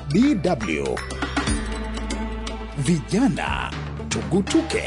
DW Vijana Tugutuke.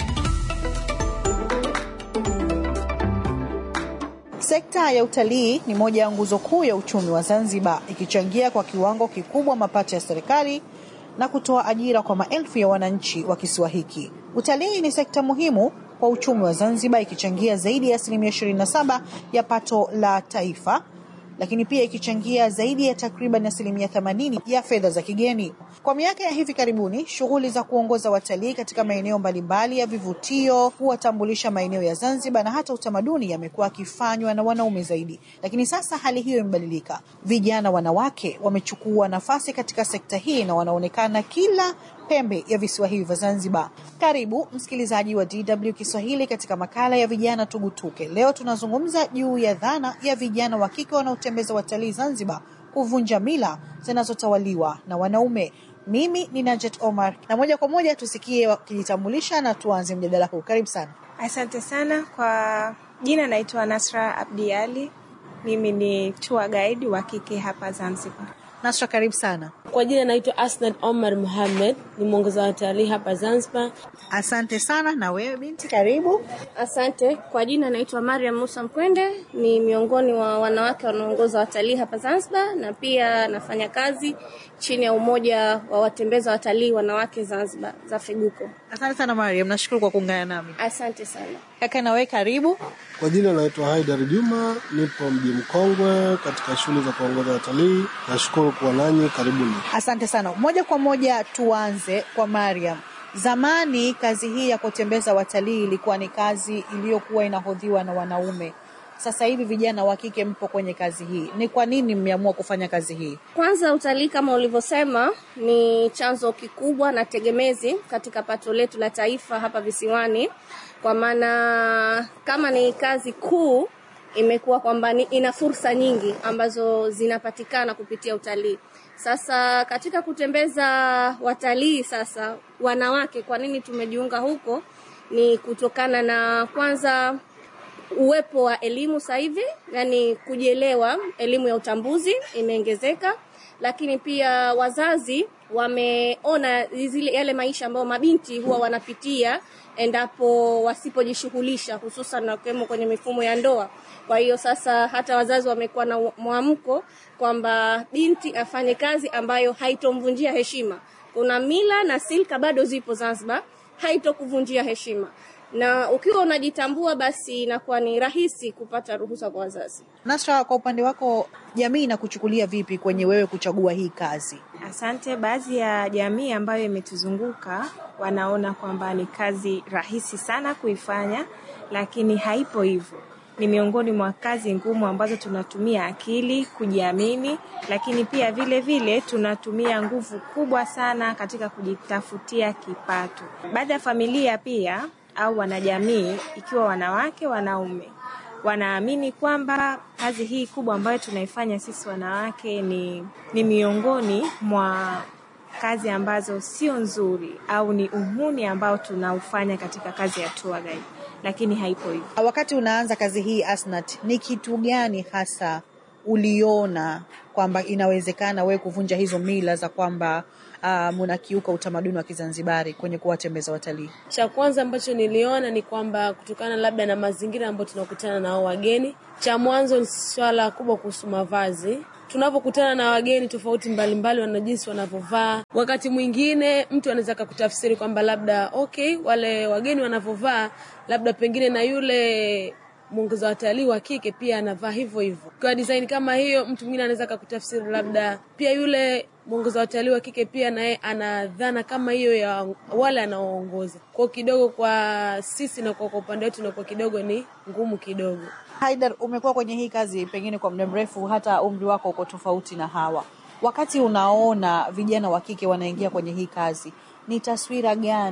Sekta ya utalii ni moja ya nguzo kuu ya uchumi wa Zanzibar, ikichangia kwa kiwango kikubwa mapato ya serikali na kutoa ajira kwa maelfu ya wananchi wa kisiwa hiki. Utalii ni sekta muhimu kwa uchumi wa Zanzibar, ikichangia zaidi ya asilimia 27 ya pato la taifa, lakini pia ikichangia zaidi ya takriban asilimia 80 ya fedha za kigeni. Kwa miaka ya hivi karibuni, shughuli za kuongoza watalii katika maeneo mbalimbali ya vivutio, kuwatambulisha maeneo ya Zanzibar na hata utamaduni yamekuwa yakifanywa na wanaume zaidi, lakini sasa hali hiyo imebadilika. Vijana wanawake wamechukua nafasi katika sekta hii na wanaonekana kila pembe ya visiwa hivi vya Zanzibar. Karibu msikilizaji wa DW Kiswahili katika makala ya vijana tugutuke. Leo tunazungumza juu ya dhana ya vijana wa kike wanaotembeza watalii Zanzibar kuvunja mila zinazotawaliwa na wanaume. Mimi ni Najet Omar na moja kwa moja tusikie wakijitambulisha na tuanze mjadala huu. Karibu sana. Asante sana kwa jina, naitwa Nasra Abdi Ali. Mimi ni tour guide wa kike hapa Zanzibar. Nasra, karibu sana. Kwa jina naitwa Asnad Omar Muhammad, ni mwongoza watalii hapa Zanzibar. Asante sana. Na wewe binti, karibu. Asante. Kwa jina naitwa Mariam Musa Mkwende, ni miongoni wa wanawake wanaongoza watalii hapa Zanzibar, na pia nafanya kazi chini ya umoja wa watembeza watalii wanawake Zanzibar za Feguko. Asante sana Mariam, nashukuru kwa kuungana nami. Asante sana. Kaka, na wewe karibu. Kwa jina naitwa Haidar Juma, nipo mji Mkongwe katika shughuli za kuongoza watalii. Nashukuru kuwa nanyi, karibuni. Asante sana. Moja kwa moja tuanze kwa Mariam. Zamani kazi hii ya kutembeza watalii ilikuwa ni kazi iliyokuwa inahodhiwa na wanaume. Sasa hivi vijana wa kike mpo kwenye kazi hii, ni kwa nini mmeamua kufanya kazi hii? Kwanza, utalii kama ulivyosema ni chanzo kikubwa na tegemezi katika pato letu la taifa hapa visiwani, kwa maana kama ni kazi kuu imekuwa kwamba ina fursa nyingi ambazo zinapatikana kupitia utalii. Sasa katika kutembeza watalii, sasa wanawake, kwa nini tumejiunga huko? Ni kutokana na kwanza uwepo wa elimu sasa hivi, yani kujielewa, elimu ya utambuzi imeongezeka, lakini pia wazazi wameona zile yale maisha ambayo mabinti huwa wanapitia endapo wasipojishughulisha, hususan na kuwemo kwenye mifumo ya ndoa. Kwa hiyo sasa hata wazazi wamekuwa na mwamko kwamba binti afanye kazi ambayo haitomvunjia heshima. Kuna mila na silka bado zipo Zanzibar, haitokuvunjia heshima na ukiwa unajitambua basi inakuwa ni rahisi kupata ruhusa kwa wazazi. Nasra, kwa upande wako jamii inakuchukulia vipi kwenye wewe kuchagua hii kazi? Asante. Baadhi ya jamii ambayo imetuzunguka wanaona kwamba ni kazi rahisi sana kuifanya, lakini haipo hivyo. Ni miongoni mwa kazi ngumu ambazo tunatumia akili, kujiamini, lakini pia vile vile tunatumia nguvu kubwa sana katika kujitafutia kipato. Baadhi ya familia pia au wanajamii, ikiwa wanawake, wanaume, wanaamini kwamba kazi hii kubwa ambayo tunaifanya sisi wanawake ni, ni miongoni mwa kazi ambazo sio nzuri au ni uhuni ambao tunaufanya katika kazi ya tour guide, lakini haipo hivyo. Wakati unaanza kazi hii Asnat, ni kitu gani hasa uliona kwamba inawezekana wewe kuvunja hizo mila za kwamba uh, munakiuka utamaduni wa Kizanzibari kwenye kuwatembeza watalii? Cha kwanza ambacho niliona ni kwamba kutokana labda na mazingira ambayo tunakutana nao wageni, cha mwanzo ni swala kubwa kuhusu mavazi tunavyokutana na wageni tofauti mbalimbali, wana jinsi wanavyovaa. Wakati mwingine mtu anaweza kakutafsiri kwamba labda okay, wale wageni wanavyovaa, labda pengine na yule mwongoza watalii wa kike pia anavaa hivyo hivyo. Kwa design kama hiyo, mtu mwingine anaweza kakutafsiri labda pia yule mwongoza watalii wa kike pia naye ana dhana kama hiyo ya wale anaoongoza. Kwa kidogo kwa sisi na kwa upande wetu inakuwa kidogo ni ngumu kidogo. Haidar, umekuwa kwenye hii kazi pengine kwa muda mrefu, hata umri wako uko tofauti na hawa. Wakati unaona vijana wa kike wanaingia kwenye hii kazi, ni taswira gani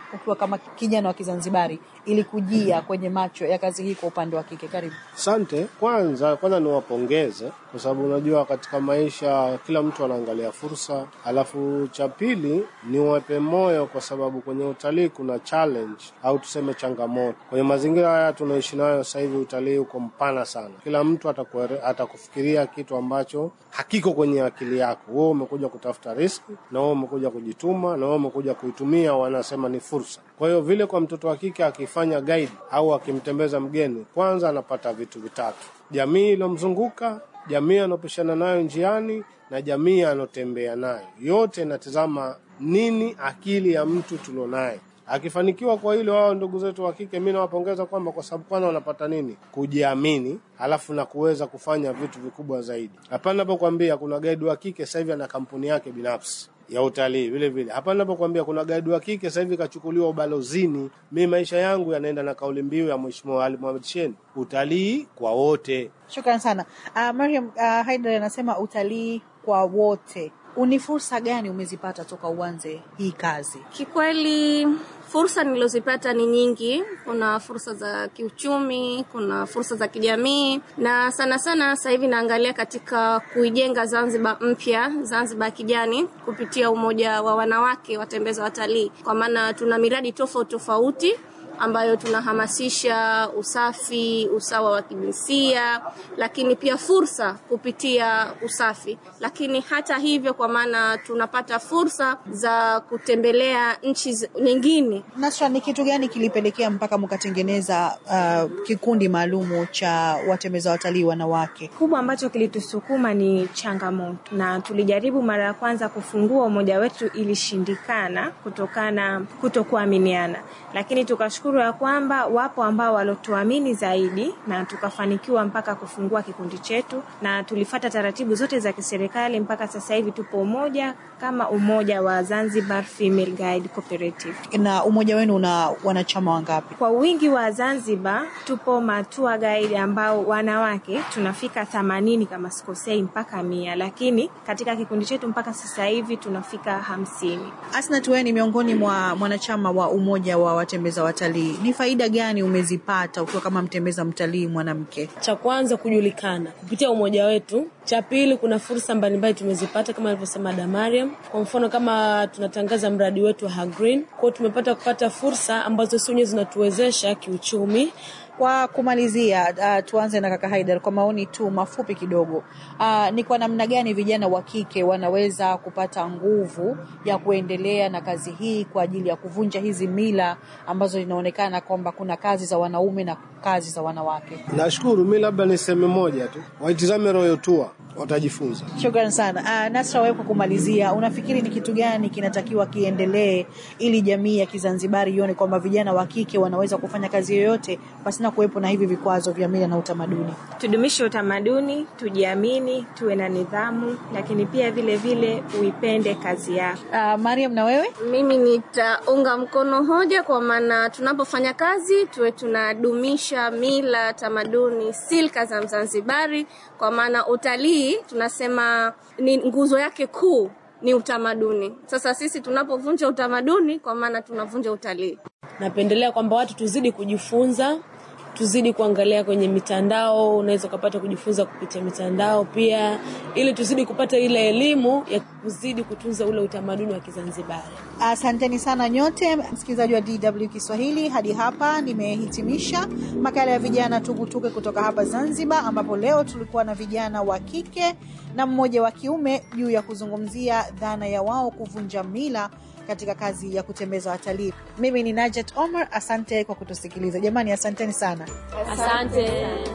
ukiwa kama kijana wa Kizanzibari ilikujia kwenye macho ya kazi hii kwa upande wa kike? Karibu. Asante. Kwanza kwanza niwapongeze kwa sababu unajua katika maisha kila mtu anaangalia fursa, alafu cha pili niwape moyo kwa sababu kwenye utalii kuna challenge au tuseme changamoto. Kwenye mazingira haya tunaishi nayo sasa hivi, utalii uko mpana sana, kila mtu atakuere, atakufikiria kitu ambacho hakiko kwenye akili yako. Wewe umekuja kutafuta riski na wewe umekuja kujituma na wewe umekuja kuitumia, wanasema ni fursa. Kwa hiyo vile kwa mtoto wa kike akifanya guide au akimtembeza mgeni, kwanza anapata vitu vitatu: jamii iliyomzunguka, jamii anopishana nayo njiani na jamii anotembea nayo. Yote inatizama nini akili ya mtu tulionaye. Akifanikiwa kwa hilo, wao ndugu zetu wa kike, mimi nawapongeza kwamba kwa sababu kwanza wanapata nini? Kujiamini, alafu na kuweza kufanya vitu vikubwa zaidi. Hapana napokuambia kuna guide wa kike sasa hivi ana kampuni yake binafsi ya utalii vile vile. Hapa ninapokuambia kuna gaidi wa kike sasa hivi kachukuliwa ubalozini. Mimi maisha yangu yanaenda na kauli mbiu ya Mheshimiwa Ali Mohamed Shein, utalii kwa wote. Shukran sana. Uh, Mariam uh, Haidar anasema utalii kwa wote. Uni fursa gani umezipata toka uanze hii kazi? Kikweli fursa nilizozipata ni nyingi. Kuna fursa za kiuchumi, kuna fursa za kijamii, na sana sana sasa hivi naangalia katika kuijenga Zanzibar mpya, Zanzibar kijani, kupitia umoja wa wanawake watembeza watalii, kwa maana tuna miradi tofauti tofauti ambayo tunahamasisha usafi, usawa wa kijinsia, lakini pia fursa kupitia usafi. Lakini hata hivyo, kwa maana tunapata fursa za kutembelea nchi zi- nyingine. Nasra, ni kitu gani kilipelekea mpaka mkatengeneza uh, kikundi maalumu cha watembeza watalii wanawake? kubwa ambacho kilitusukuma ni changamoto, na tulijaribu mara ya kwanza kufungua umoja wetu, ilishindikana kutokana kutokuaminiana, lakini tukashukuru ya kwamba wapo ambao walotuamini zaidi na tukafanikiwa mpaka kufungua kikundi chetu, na tulifata taratibu zote za kiserikali mpaka sasa hivi tupo umoja kama umoja wa Zanzibar Female Guide Cooperative. Na umoja wenu una wanachama wangapi? Kwa wingi wa Zanzibar tupo matua guide ambao wanawake tunafika themanini kama sikosei mpaka mia, lakini katika kikundi chetu mpaka sasa hivi tunafika hamsini. Asnat, wewe ni miongoni mwa mwanachama wa umoja wa watembeza watalii. Ni faida gani umezipata ukiwa kama mtembeza mtalii mwanamke? cha kwanza kujulikana kupitia umoja wetu. Cha pili, kuna fursa mbalimbali tumezipata kama alivyosema Damariam. Kwa mfano kama tunatangaza mradi wetu wa Hagreen, kwa hiyo tumepata kupata fursa ambazo si wenyewe zinatuwezesha kiuchumi. Kwa kumalizia, uh, tuanze na kaka Haidar kwa maoni tu mafupi kidogo. Uh, ni kwa namna gani vijana wa kike wanaweza kupata nguvu ya kuendelea na kazi hii kwa ajili ya kuvunja hizi mila ambazo inaonekana kwamba kuna kazi za wanaume na kazi za wanawake? Nashukuru, mi labda niseme moja tu, waitizame Royal Tour watajifunza. Shukran sana. Uh, Nasra, wewe kwa kumalizia, unafikiri ni kitu gani kinatakiwa kiendelee ili jamii ya Kizanzibari ione kwamba vijana wa kike wanaweza kufanya kazi yoyote pasina kuwepo na hivi vikwazo vya mila na utamaduni? Tudumishe utamaduni, tujiamini, tuwe na nidhamu, lakini pia vile vile uipende kazi yako. Uh, Mariam, na wewe? Mimi nitaunga mkono hoja, kwa maana tunapofanya kazi tuwe tunadumisha mila, tamaduni, silka za Mzanzibari, kwa maana utalii tunasema ni nguzo yake kuu ni utamaduni. Sasa sisi tunapovunja utamaduni, kwa maana tunavunja utalii. Napendelea kwamba watu tuzidi kujifunza, tuzidi kuangalia kwenye mitandao, unaweza ukapata kujifunza kupitia mitandao pia, ili tuzidi kupata ile elimu ya kuzidi kutunza ule utamaduni wa Kizanzibari. Asanteni sana nyote msikilizaji wa DW Kiswahili. Hadi hapa nimehitimisha makala ya vijana tugutuke kutoka hapa Zanzibar, ambapo leo tulikuwa na vijana wa kike na mmoja wa kiume juu ya kuzungumzia dhana ya wao kuvunja mila katika kazi ya kutembeza watalii. Mimi ni Najet Omar, asante kwa kutusikiliza jamani, asanteni sana. Asante.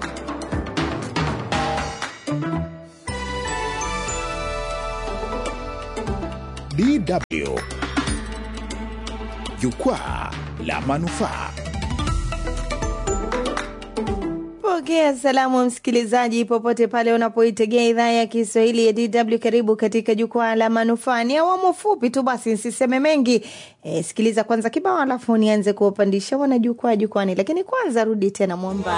DW Jukwaa la Manufaa. Pokea salamu msikilizaji, popote pale unapoitegea idhaa ya Kiswahili ya DW. Karibu katika jukwaa la manufaa. Ni awamu fupi tu, basi nsiseme mengi. E, sikiliza kwanza kibao, alafu nianze kuwapandisha wanajukwaa jukwani, lakini kwanza rudi tena mwamba